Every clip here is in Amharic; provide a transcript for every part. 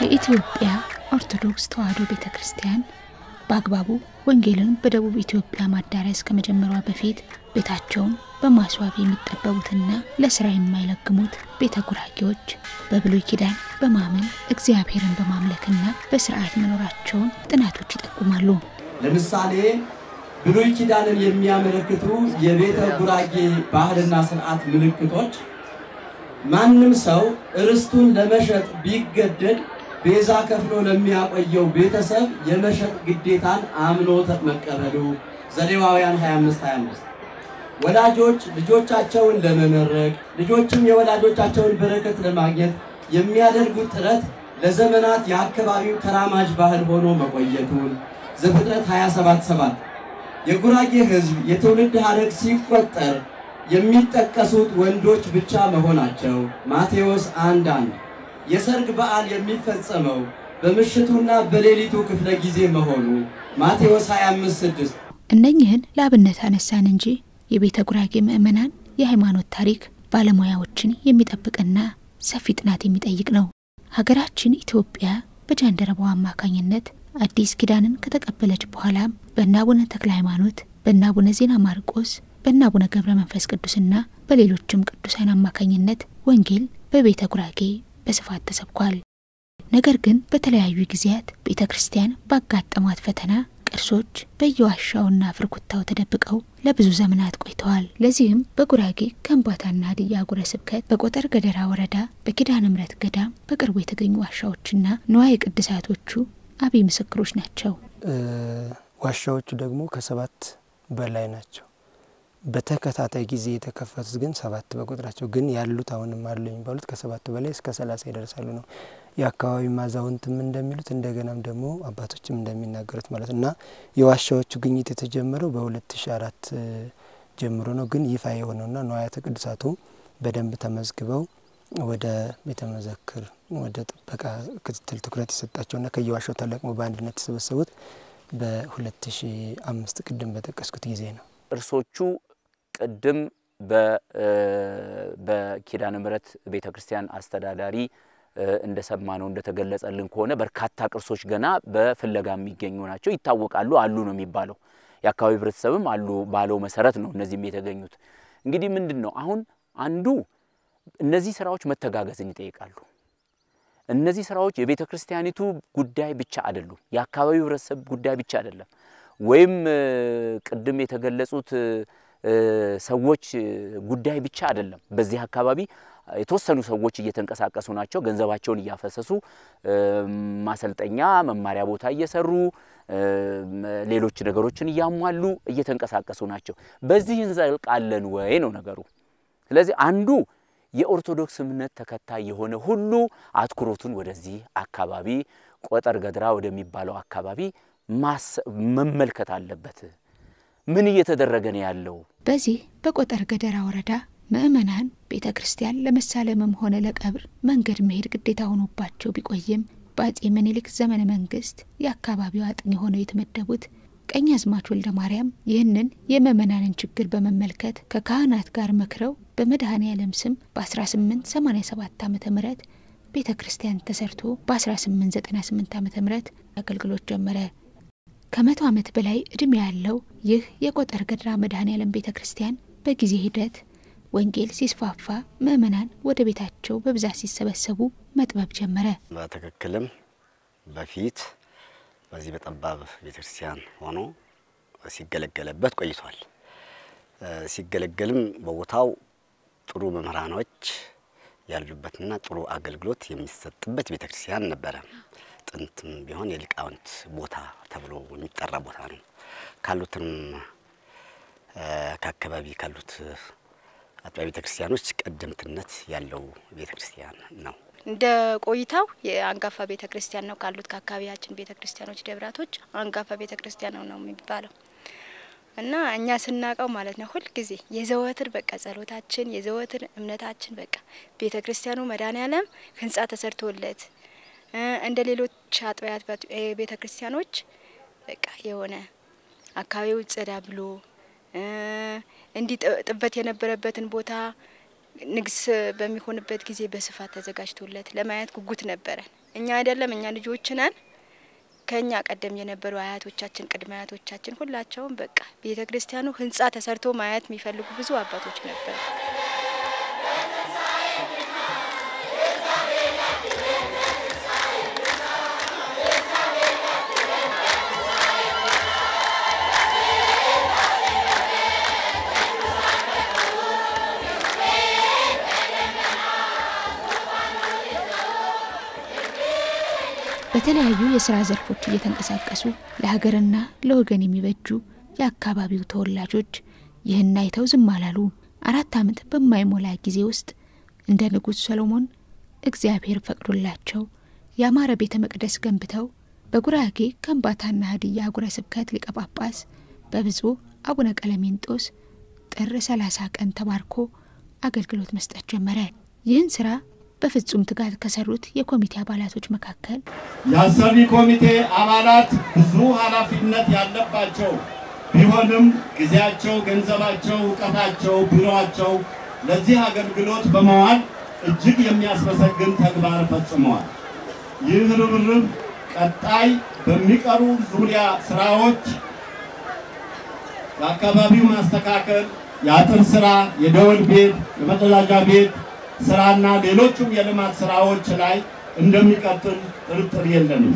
የኢትዮጵያ ኦርቶዶክስ ተዋሕዶ ቤተ ክርስቲያን በአግባቡ ወንጌልን በደቡብ ኢትዮጵያ ማዳረስ ከመጀመሯ በፊት ቤታቸውን በማስዋብ የሚጠበቡትና ለስራ የማይለግሙት ቤተ ጉራጌዎች በብሉይ ኪዳን በማመን እግዚአብሔርን በማምለክና በስርዓት መኖራቸውን ጥናቶች ይጠቁማሉ። ለምሳሌ ብሉይ ኪዳንን የሚያመለክቱ የቤተ ጉራጌ ባህልና ስርዓት ምልክቶች ማንም ሰው ርስቱን ለመሸጥ ቢገደድ ቤዛ ከፍሎ ለሚያቆየው ቤተሰብ የመሸጥ ግዴታን አምኖ መቀበሉ ዘሌዋውያን 25 25 ወላጆች ልጆቻቸውን ለመመረቅ ልጆችም የወላጆቻቸውን በረከት ለማግኘት የሚያደርጉት ጥረት ለዘመናት የአካባቢው ተራማጅ ባህል ሆኖ መቆየቱን ዘፍጥረት 27 7 የጉራጌ ሕዝብ የትውልድ ሐረግ ሲቆጠር የሚጠቀሱት ወንዶች ብቻ መሆናቸው ማቴዎስ 1 1 የሰርግ በዓል የሚፈጸመው በምሽቱና በሌሊቱ ክፍለ ጊዜ መሆኑ ማቴዎስ 25 6 እነኝህን ለአብነት አነሳን እንጂ የቤተ ጉራጌ ምዕመናን የሃይማኖት ታሪክ ባለሙያዎችን የሚጠብቅና ሰፊ ጥናት የሚጠይቅ ነው። ሀገራችን ኢትዮጵያ በጃንደረባው አማካኝነት አዲስ ኪዳንን ከተቀበለች በኋላም በእነ አቡነ ተክለ ሃይማኖት፣ በእነ አቡነ ዜና ማርቆስ፣ በእነ አቡነ ገብረ መንፈስ ቅዱስና በሌሎችም ቅዱሳን አማካኝነት ወንጌል በቤተ ጉራጌ በስፋት ተሰብኳል። ነገር ግን በተለያዩ ጊዜያት ቤተ ክርስቲያን ባጋጠሟት ፈተና ቅርሶች በየዋሻውና ፍርኩታው ተደብቀው ለብዙ ዘመናት ቆይተዋል። ለዚህም በጉራጌ ከምባታና ሀዲያ አህጉረ ስብከት በቆጠር ገደራ ወረዳ በኪዳነ ምሕረት ገዳም በቅርቡ የተገኙ ዋሻዎችና ንዋየ ቅድሳቶቹ አብይ ምስክሮች ናቸው። ዋሻዎቹ ደግሞ ከሰባት በላይ ናቸው። በተከታታይ ጊዜ የተከፈቱት ግን ሰባት በቁጥራቸው ግን ያሉት አሁንም አሉ የሚባሉት ከሰባቱ በላይ እስከ ሰላሳ ይደርሳሉ ነው የአካባቢ ማዛውንትም እንደሚሉት እንደገናም ደግሞ አባቶችም እንደሚናገሩት ማለት እና የዋሻዎቹ ግኝት የተጀመረው በሁለት ሺ አራት ጀምሮ ነው። ግን ይፋ የሆነውና ንዋያተ ቅዱሳቱ በደንብ ተመዝግበው ወደ ቤተ መዘክር ወደ ጥበቃ ክትትል ትኩረት የሰጣቸውና ከየዋሻው ተለቅሞ በአንድነት የተሰበሰቡት በሁለት ሺ አምስት ቅድም በጠቀስኩት ጊዜ ነው። ቅርሶቹ ቅድም በኪዳነ ምሕረት ቤተ ክርስቲያን አስተዳዳሪ እንደሰማ ነው እንደተገለጸልን ከሆነ በርካታ ቅርሶች ገና በፍለጋ የሚገኙ ናቸው። ይታወቃሉ፣ አሉ ነው የሚባለው። የአካባቢ ሕብረተሰብም አሉ ባለው መሰረት ነው እነዚህም የተገኙት። እንግዲህ ምንድን ነው አሁን አንዱ እነዚህ ስራዎች መተጋገዝን ይጠይቃሉ። እነዚህ ስራዎች የቤተ ክርስቲያኒቱ ጉዳይ ብቻ አይደሉም። የአካባቢው ሕብረተሰብ ጉዳይ ብቻ አይደለም። ወይም ቅድም የተገለጹት ሰዎች ጉዳይ ብቻ አይደለም። በዚህ አካባቢ የተወሰኑ ሰዎች እየተንቀሳቀሱ ናቸው። ገንዘባቸውን እያፈሰሱ ማሰልጠኛ፣ መማሪያ ቦታ እየሰሩ ሌሎች ነገሮችን እያሟሉ እየተንቀሳቀሱ ናቸው። በዚህ እንዘልቃለን ወይ ነው ነገሩ። ስለዚህ አንዱ የኦርቶዶክስ እምነት ተከታይ የሆነ ሁሉ አትኩሮቱን ወደዚህ አካባቢ ቆጠር ገድራ ወደሚባለው አካባቢ መመልከት አለበት። ምን እየተደረገ ነው ያለው? በዚህ በቆጠር ገደራ ወረዳ ምዕመናን ቤተ ክርስቲያን ለመሳለምም ሆነ ለቀብር መንገድ መሄድ ግዴታ ሆኖባቸው ቢቆይም በአጼ ምኒልክ ዘመነ መንግስት የአካባቢው አጥኚ ሆነው የተመደቡት ቀኛዝማች ወልደ ማርያም ይህንን የምዕመናንን ችግር በመመልከት ከካህናት ጋር መክረው በመድኃኔ ዓለም ስም በ1887 ዓ ም ቤተ ክርስቲያን ተሰርቶ በ1898 ዓ ም አገልግሎት ጀመረ። ከመቶ ዓመት በላይ ዕድሜ ያለው ይህ የቆጠር ገድራ መድኃኔ ዓለም ቤተ ክርስቲያን በጊዜ ሂደት ወንጌል ሲስፋፋ ምዕመናን ወደ ቤታቸው በብዛት ሲሰበሰቡ መጥበብ ጀመረ። በትክክልም በፊት በዚህ በጠባብ ቤተ ክርስቲያን ሆኖ ሲገለገለበት ቆይቷል። ሲገለገልም በቦታው ጥሩ መምህራኖች ያሉበትና ጥሩ አገልግሎት የሚሰጥበት ቤተ ክርስቲያን ነበረ። ጥንትም ቢሆን የሊቃውንት ቦታ ተብሎ የሚጠራ ቦታ ነው። ካሉትም ከአካባቢ ካሉት አጥቢያ ቤተ ክርስቲያኖች ቀደምትነት ያለው ቤተ ክርስቲያን ነው። እንደ ቆይታው የአንጋፋ ቤተ ክርስቲያን ነው ካሉት ከአካባቢያችን ቤተ ክርስቲያኖች ደብራቶች አንጋፋ ቤተ ክርስቲያን ነው ነው የሚባለው እና እኛ ስናቀው ማለት ነው ሁልጊዜ የዘወትር በቃ ጸሎታችን የዘወትር እምነታችን በቃ ቤተ ክርስቲያኑ መድኃኔዓለም ህንጻ ተሰርቶለት እንደ ሌሎች አጥቢያት ቤተ ክርስቲያኖች በቃ የሆነ አካባቢው ጸዳ ብሎ እንዲህ ጥበት የነበረበትን ቦታ ንግስ በሚሆንበት ጊዜ በስፋት ተዘጋጅቶለት ለማየት ጉጉት ነበረን እኛ አይደለም እኛ ልጆች ነን። ከኛ ቀደም የነበሩ አያቶቻችን ቅድመ አያቶቻችን ሁላቸውም በቃ ቤተ ክርስቲያኑ ህንጻ ተሰርቶ ማየት የሚፈልጉ ብዙ አባቶች ነበሩ። በተለያዩ የስራ ዘርፎች እየተንቀሳቀሱ ለሀገርና ለወገን የሚበጁ የአካባቢው ተወላጆች ይህን አይተው ዝም አላሉ። አራት ዓመት በማይሞላ ጊዜ ውስጥ እንደ ንጉሥ ሰሎሞን እግዚአብሔር ፈቅዶላቸው ያማረ ቤተ መቅደስ ገንብተው በጉራጌ ከምባታና ሀዲያ አህጉረ ስብከት ሊቀ ጳጳስ በብፁዕ አቡነ ቀለሜንጦስ ጥር 30 ቀን ተባርኮ አገልግሎት መስጠት ጀመረ። ይህን ስራ በፍጹም ትጋት ከሰሩት የኮሚቴ አባላቶች መካከል የአሰሪ ኮሚቴ አባላት ብዙ ኃላፊነት ያለባቸው ቢሆንም ጊዜያቸው፣ ገንዘባቸው፣ እውቀታቸው፣ ቢሮአቸው ለዚህ አገልግሎት በመዋል እጅግ የሚያስመሰግን ተግባር ፈጽመዋል። ይህ ርብርብ ቀጣይ በሚቀሩ ዙሪያ ስራዎች የአካባቢው ማስተካከል፣ የአጥር ስራ፣ የደወል ቤት፣ የመጸዳጃ ቤት ስራና ሌሎቹም የልማት ስራዎች ላይ እንደሚቀጥል ጥርጥር የለንም።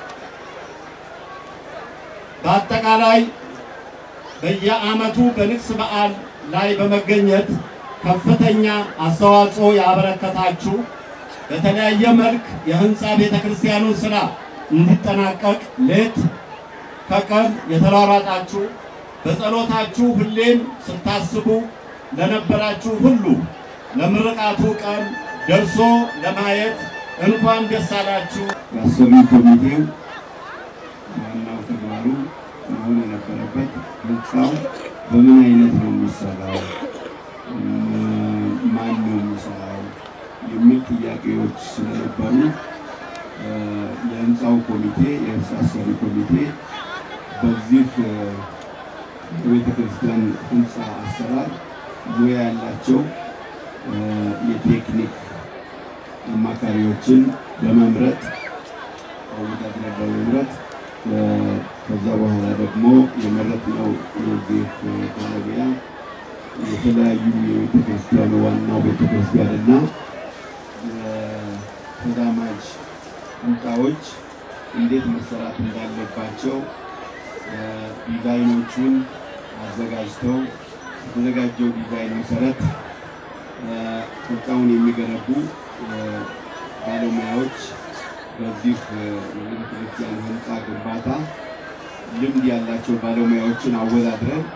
በአጠቃላይ በየዓመቱ በንግስ በዓል ላይ በመገኘት ከፍተኛ አስተዋጽኦ ያበረከታችሁ በተለያየ መልክ የህንፃ ቤተ ክርስቲያኑን ስራ እንዲጠናቀቅ ሌት ከቀን የተሯሯጣችሁ በጸሎታችሁ ሁሌም ስታስቡ ለነበራችሁ ሁሉ ለምርቃቱ ቀን ደርሶ ለማየት እንኳን ደስ አላችሁ። የአሰሪ ኮሚቴው ዋናው ተግባሩ መሆን የነበረበት ህንፃው በምን አይነት ነው የሚሰራው፣ ማን ነው የሚሰራው የሚል ጥያቄዎች ስለነበሩ የህንፃው ኮሚቴ የህንፃ አሰሪ ኮሚቴ በዚህ የቤተ ክርስቲያን ህንፃ አሰራር ሙያ ያላቸው የቴክኒክ አማካሪዎችን በመምረጥ አወዳድረ በመምረጥ ከዛ በኋላ ደግሞ የመረጥነው የዚህ ባለሙያ የተለያዩ የቤተ ክርስቲያኑ ዋናው ቤተ ክርስቲያንና ተዛማጅ ህንፃዎች እንዴት መሰራት እንዳለባቸው ዲዛይኖቹን አዘጋጅተው የተዘጋጀው ዲዛይን መሰረት ህንፃውን የሚገነቡ ባለሙያዎች በዚህ የቤተ ክርስቲያን ህንፃ ግንባታ ልምድ ያላቸው ባለሙያዎችን አወዳድረን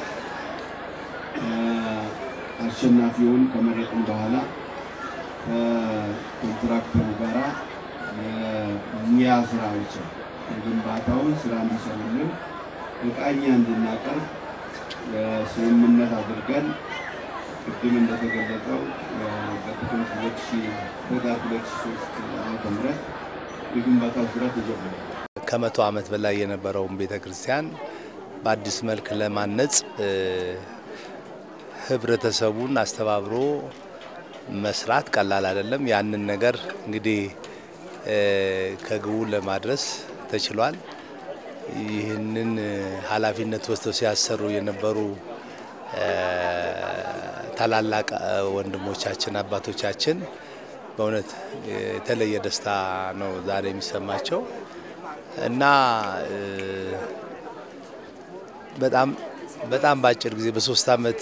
አሸናፊውን ከመረጥን በኋላ ከኮንትራክተሩ ጋራ የሙያ ስራዎችን የግንባታውን ስራ እንዲሰሩልን እቃኛ እንድናቀርብ ስምምነት አድርገን ቅድም እንደተገለጸው በጥቅምት ሁለት ሺህ ህዳር ሁለት ሺህ ሶስት ዓመተ ምህረት የግንባታው ስራ ተጀመረ። ከመቶ ዓመት በላይ የነበረውን ቤተ ክርስቲያን በአዲስ መልክ ለማነጽ ህብረተሰቡን አስተባብሮ መስራት ቀላል አይደለም። ያንን ነገር እንግዲህ ከግቡ ለማድረስ ተችሏል። ይህንን ኃላፊነት ወስደው ሲያሰሩ የነበሩ ታላላቅ ወንድሞቻችን አባቶቻችን በእውነት የተለየ ደስታ ነው ዛሬ የሚሰማቸው እና በጣም በጣም በአጭር ጊዜ በሶስት አመት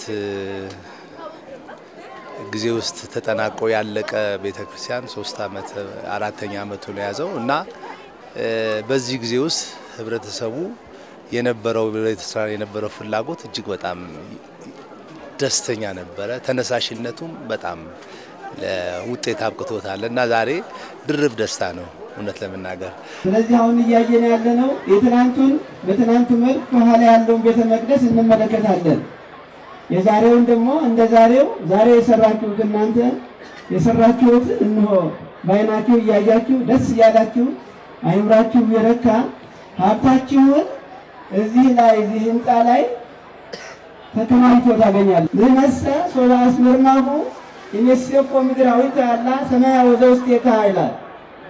ጊዜ ውስጥ ተጠናቆ ያለቀ ቤተክርስቲያን ሶስት አመት አራተኛ አመቱን የያዘው እና በዚህ ጊዜ ውስጥ ህብረተሰቡ የነበረው ቤተክርስቲያን የነበረው ፍላጎት እጅግ በጣም ደስተኛ ነበረ። ተነሳሽነቱም በጣም ለውጤት አብቅቶታል እና ዛሬ ድርብ ደስታ ነው እውነት ለመናገር። ስለዚህ አሁን እያየን ያለነው የትናንቱን በትናንቱ መልክ ከኋላ ያለውን ቤተ መቅደስ እንመለከታለን። የዛሬውን ደግሞ እንደ ዛሬው ዛሬ የሰራችሁት እናንተ የሰራችሁት እንሆ በዓይናችሁ እያያችሁ ደስ እያላችሁ አይምራችሁ የረካ ሀብታችሁን እዚህ ላይ እዚህ ህንፃ ላይ ተከማችቶ ታገኛለ። ንህነሰ ሶባ አስመርናሁ ኢኔሴኮ ምድራዊት ያላ ሰማያዊ ዘውስቴታ ይላል።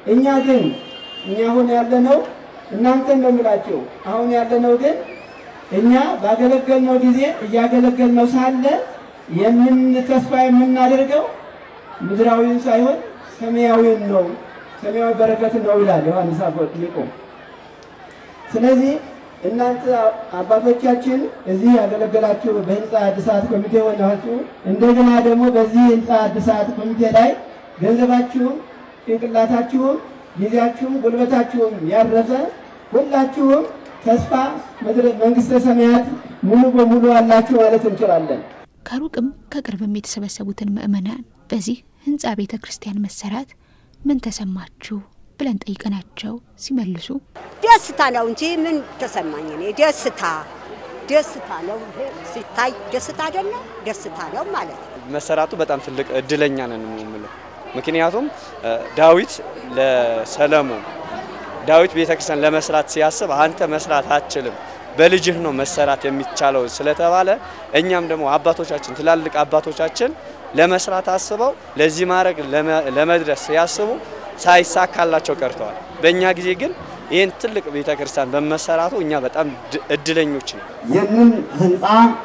እኛ ግን እኛ አሁን ያለነው እናንተን ነው የምላቸው። አሁን ያለነው ግን እኛ ባገለገልነው ጊዜ እያገለገልነው ሳለ የምን ተስፋ የምናደርገው ምድራዊን ሳይሆን ሰማያዊን ነው፣ ሰማያዊ በረከት ነው ይላል ዮሐንስ አፈወርቅ ሊቁ። ስለዚህ እናንተ አባቶቻችን እዚህ ያገለገላችሁ በህንፃ እድሳት ኮሚቴ ሆናችሁ እንደገና ደግሞ በዚህ ህንፃ እድሳት ኮሚቴ ላይ ገንዘባችሁም ጭንቅላታችሁም ጊዜያችሁም ጉልበታችሁም ያረፈ ሁላችሁም ተስፋ መንግስተ ሰማያት ሙሉ በሙሉ አላችሁ ማለት እንችላለን። ከሩቅም ከቅርብም የተሰበሰቡትን ምእመናን በዚህ ህንፃ ቤተ ክርስቲያን መሰራት ምን ተሰማችሁ ብለን ጠይቀናቸው ሲመልሱ ደስታ ነው እንጂ ምን ተሰማኝ እኔ ደስታ ደስታ ነው ሲታይ ደስታ አይደለም ደስታ ነው ማለት ነው። መሰራቱ በጣም ትልቅ እድለኛ ነን የምለው ምክንያቱም ዳዊት ለሰለሞን ዳዊት ቤተክርስቲያን ለመስራት ሲያስብ አንተ መስራት አትችልም በልጅህ ነው መሰራት የሚቻለው ስለተባለ እኛም ደግሞ አባቶቻችን ትላልቅ አባቶቻችን ለመስራት አስበው ለዚህ ማድረግ ለመድረስ ሲያስቡ ሳይሳካላቸው ቀርተዋል። በእኛ ጊዜ ግን ይህን ትልቅ ቤተክርስቲያን በመሰራቱ እኛ በጣም እድለኞች ነው። ይህንን ህንፃ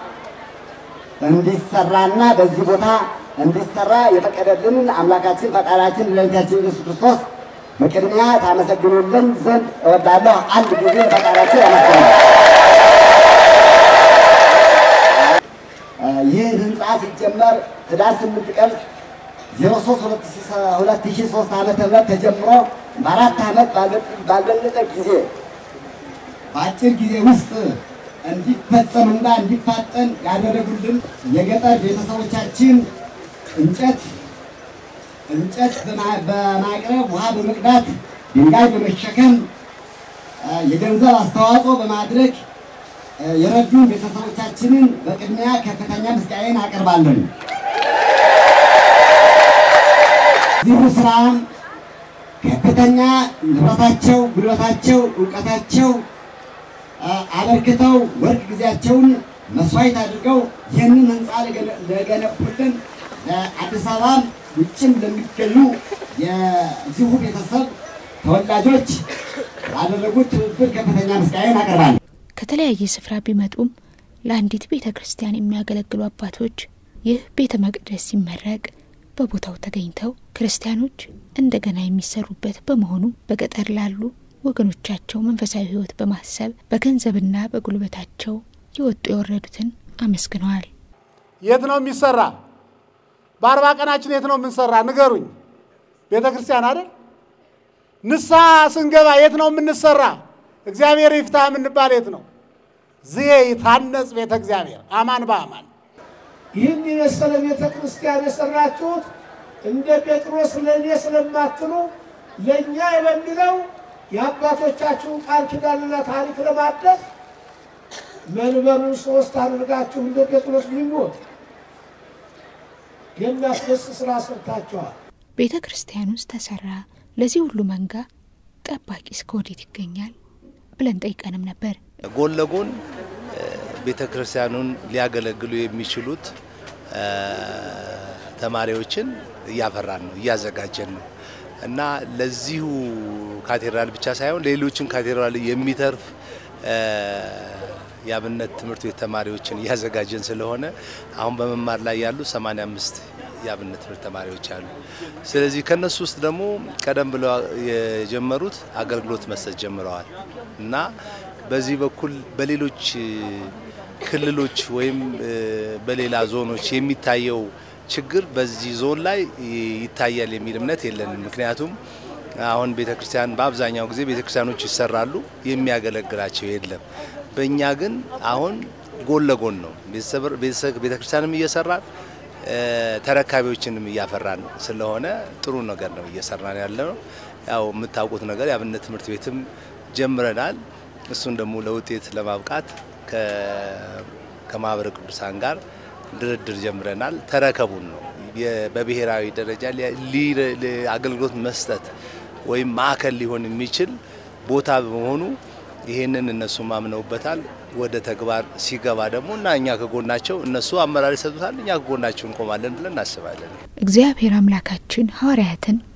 እንዲሰራና በዚህ ቦታ እንዲሰራ የፈቀደልን አምላካችን ፈጣሪያችን መድኃኒታችን ኢየሱስ ክርስቶስ በቅድሚያ ታመሰግኑልን ዘንድ እወዳለሁ። አንድ ጊዜ ፈጣሪያችን ያመስገናል። ይህ ህንፃ ሲጀመር ህዳር ስምንት ቀን 03 2003 ዓመተ ምህረት ተጀምሮ በአራት ዓመት ባልበለጠ ጊዜ በአጭር ጊዜ ውስጥ እንዲፈጸምና እንዲፋጠን ያደረጉልን የገጠር ቤተሰቦቻችን እንጨት እንጨት በማቅረብ ውሃ በመቅዳት ድንጋይ በመሸከም የገንዘብ አስተዋጽኦ በማድረግ የረዱን ቤተሰቦቻችንን በቅድሚያ ከፍተኛ ምስጋናዬን አቀርባለሁ። እዚሁ ስራ ከፍተኛ ንብረታቸው፣ ጉልበታቸው፣ እውቀታቸው አበርክተው ወርቅ ጊዜያቸውን መስዋዕት አድርገው ይህንን ህንፃ ለገነቡልን ለአዲስ አበባ ውጭም ለሚገኙ የዚሁ ቤተሰብ ተወላጆች ላደረጉት ትብብር ከፍተኛ ምስጋናን አቀርባለሁ። ከተለያየ ስፍራ ቢመጡም ለአንዲት ቤተ ክርስቲያን የሚያገለግሉ አባቶች ይህ ቤተ መቅደስ ሲመረቅ በቦታው ተገኝተው ክርስቲያኖች እንደገና የሚሰሩበት በመሆኑ በገጠር ላሉ ወገኖቻቸው መንፈሳዊ ሕይወት በማሰብ በገንዘብና በጉልበታቸው የወጡ የወረዱትን አመስግነዋል። የት ነው የሚሰራ? በአርባ ቀናችን የት ነው የምንሰራ? ንገሩኝ። ቤተ ክርስቲያን አይደል? ንስሐ ስንገባ የት ነው የምንሰራ? እግዚአብሔር ይፍታ የምንባል የት ነው? ዝዬ ይታነጽ ቤተ እግዚአብሔር አማን በአማን ይህን የመሰለ ቤተ ክርስቲያን የሰራችሁት እንደ ጴጥሮስ ለእኔ ስለማትሉ ለእኛ በሚለው የአባቶቻችሁን ቃል ኪዳንና ታሪክ ለማድረስ መንበሩን ሶስት አድርጋችሁ እንደ ጴጥሮስ ሊሞት የሚያስደስት ስራ ሰርታችኋል። ቤተ ክርስቲያን ውስጥ ተሰራ። ለዚህ ሁሉ መንጋ ጠባቂ እስከ ወዴት ይገኛል ብለን ጠይቀንም ነበር። ጎን ለጎን ቤተ ክርስቲያኑን ሊያገለግሉ የሚችሉት ተማሪዎችን እያፈራን ነው፣ እያዘጋጀን ነው እና ለዚሁ ካቴድራል ብቻ ሳይሆን ሌሎችን ካቴድራል የሚተርፍ የአብነት ትምህርት ቤት ተማሪዎችን እያዘጋጀን ስለሆነ አሁን በመማር ላይ ያሉ 85 የአብነት ትምህርት ተማሪዎች አሉ። ስለዚህ ከነሱ ውስጥ ደግሞ ቀደም ብለው የጀመሩት አገልግሎት መስጠት ጀምረዋል እና በዚህ በኩል በሌሎች ክልሎች ወይም በሌላ ዞኖች የሚታየው ችግር በዚህ ዞን ላይ ይታያል የሚል እምነት የለንም። ምክንያቱም አሁን ቤተክርስቲያን በአብዛኛው ጊዜ ቤተክርስቲያኖች ይሰራሉ፣ የሚያገለግላቸው የለም። በእኛ ግን አሁን ጎን ለጎን ነው ቤተክርስቲያንም እየሰራን ተረካቢዎችንም እያፈራን ስለሆነ ጥሩ ነገር ነው እየሰራን ያለ ነው። ያው የምታውቁት ነገር የአብነት ትምህርት ቤትም ጀምረናል። እሱን ደግሞ ለውጤት ለማብቃት ከማህበረ ቅዱሳን ጋር ድርድር ጀምረናል። ተረከቡን ነው በብሔራዊ ደረጃ አገልግሎት መስጠት ወይም ማዕከል ሊሆን የሚችል ቦታ በመሆኑ ይህንን እነሱ ማምነውበታል። ወደ ተግባር ሲገባ ደግሞ እና እኛ ከጎናቸው እነሱ አመራር ይሰጡታል፣ እኛ ከጎናቸው እንቆማለን ብለን እናስባለን። እግዚአብሔር አምላካችን ሐዋርያትን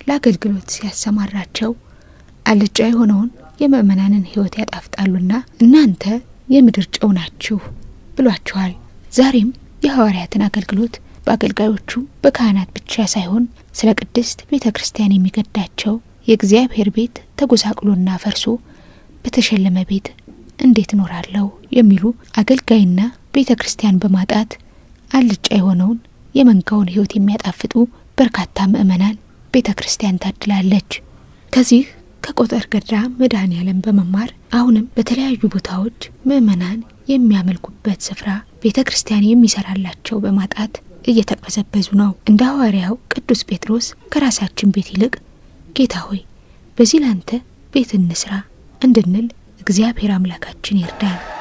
ለአገልግሎት ሲያሰማራቸው አልጫ የሆነውን የምእመናንን ሕይወት ያጣፍጣሉና እናንተ የምድር ጨው ናችሁ ብሏቸዋል። ዛሬም የሐዋርያትን አገልግሎት በአገልጋዮቹ በካህናት ብቻ ሳይሆን ስለ ቅድስት ቤተ ክርስቲያን የሚገዳቸው የእግዚአብሔር ቤት ተጎሳቅሎና ፈርሶ በተሸለመ ቤት እንዴት እኖራለሁ የሚሉ አገልጋይና ቤተ ክርስቲያን በማጣት አልጫ የሆነውን የመንጋውን ሕይወት የሚያጣፍጡ በርካታ ምእመናን ቤተ ክርስቲያን ታድላለች። ከዚህ ከቆጠር ገድራ መድኃኔ ዓለም በመማር አሁንም በተለያዩ ቦታዎች ምእመናን የሚያመልኩበት ስፍራ ቤተ ክርስቲያን የሚሰራላቸው በማጣት እየተቅበዘበዙ ነው። እንደ ሐዋርያው ቅዱስ ጴጥሮስ ከራሳችን ቤት ይልቅ ጌታ ሆይ በዚህ ላንተ ቤት እንስራ እንድንል እግዚአብሔር አምላካችን ይርዳል።